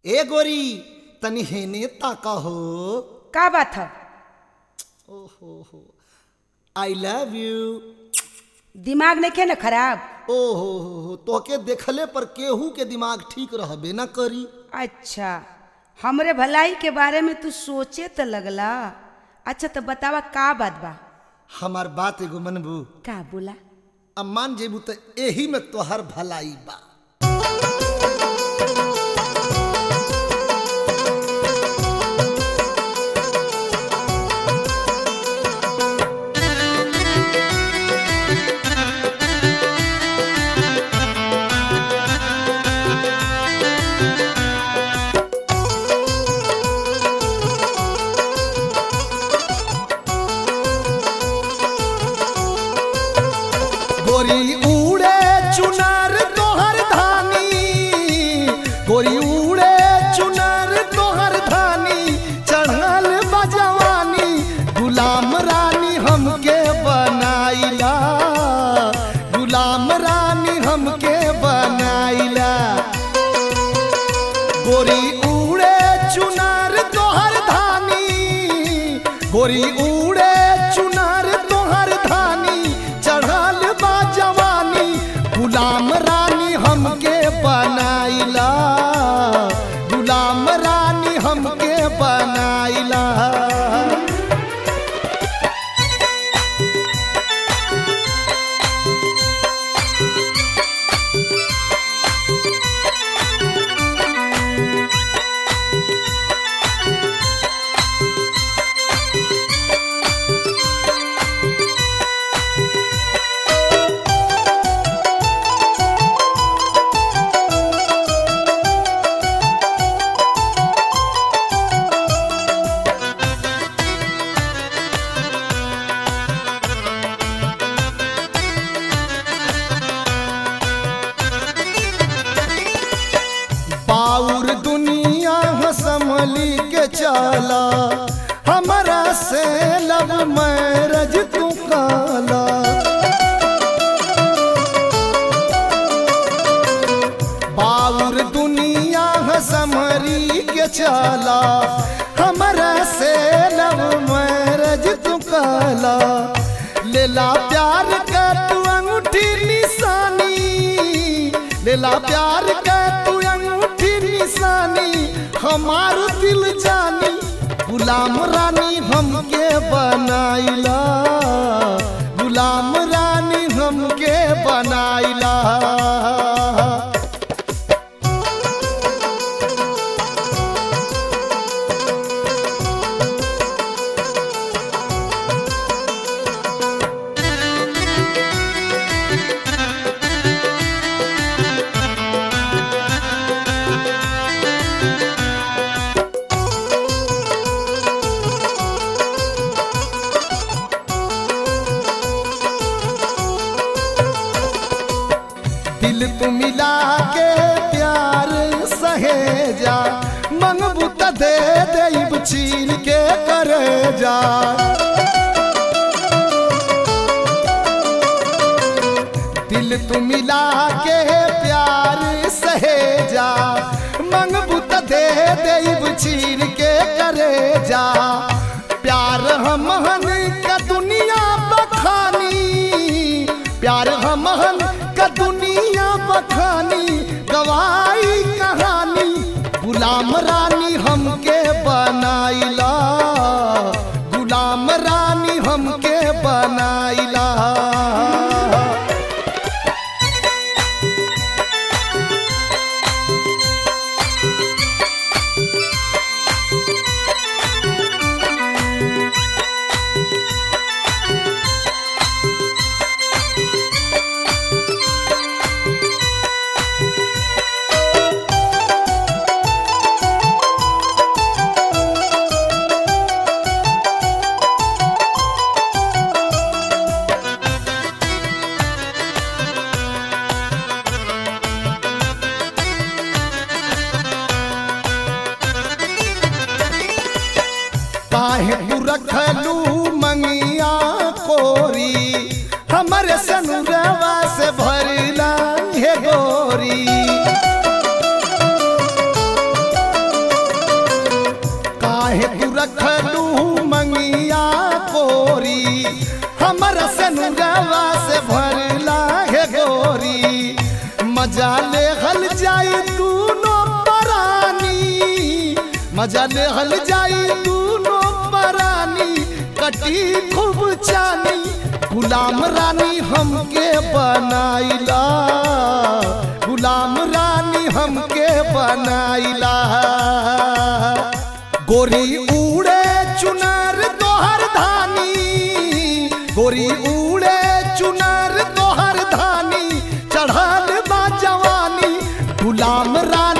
ए गोरी तनी हेने ताका हो का बात है ओहो हो आई लव यू दिमाग नहीं खे न खराब ओहो हो हो तोके देखले पर केहू के दिमाग ठीक रहबे ना करी अच्छा हमरे भलाई के बारे में तू सोचे तो लगला अच्छा तो बतावा का बात बा हमार बात एगो मनबू का बोला अब मान जेबू तो एही में तोहर भलाई बा गोरी उड़े चुनार तोहर धानी गोरी उड़े चुनार तोहर धानी चढ़ल बजवानी गुलाम रानी हमके बनाइला गुलाम रानी हमके बनाइला गोरी उड़े चुनार तोहर धानी गोरी उड़े चुनार तोहर धानी चढ़ल बा जवानी गुलाम रानी हमके बनाइला गुलाम रानी हमके बनाइला बाउर दुनिया संभली के चला हमारा से लब मैरज तू काला बाउर दुनिया संभरी के चला हमारा से लब मैरज तू काला लेला प्यार का तू अंगूठी निशानी लेला प्यार का तू अंगूठी निशानी हमार दिल जानी गुलाम रानी हमके बनाइला गुलाम रानी हमके बनाइला दिल तू मिला के प्यार सहेजा मंगबू त दे देब छीन के करे जा दिल तू मिला के प्यार सहेजा मंगबू त दे देब छीन के करे जा प्यार हमहन का दुनिया बखानी प्यार हमहन का दुनिया बखानी गवाई कहानी गुलाम रानी हमके बनाइला गुलाम रानी हमके बनाइला काहे तू रखलू मंगिया कोरी हमरे सनुरवा से भरला हे गोरी मजा ले हल जाई दूनो परानी कटी खूब चानी गुलाम रानी हमके बनाइला गुलाम रानी हमके बनाइला गोरी उड़े चुनर तोहर धानी गोरी उड़े चुनर तोहर धानी चढ़ल बा जवानी गुलाम रानी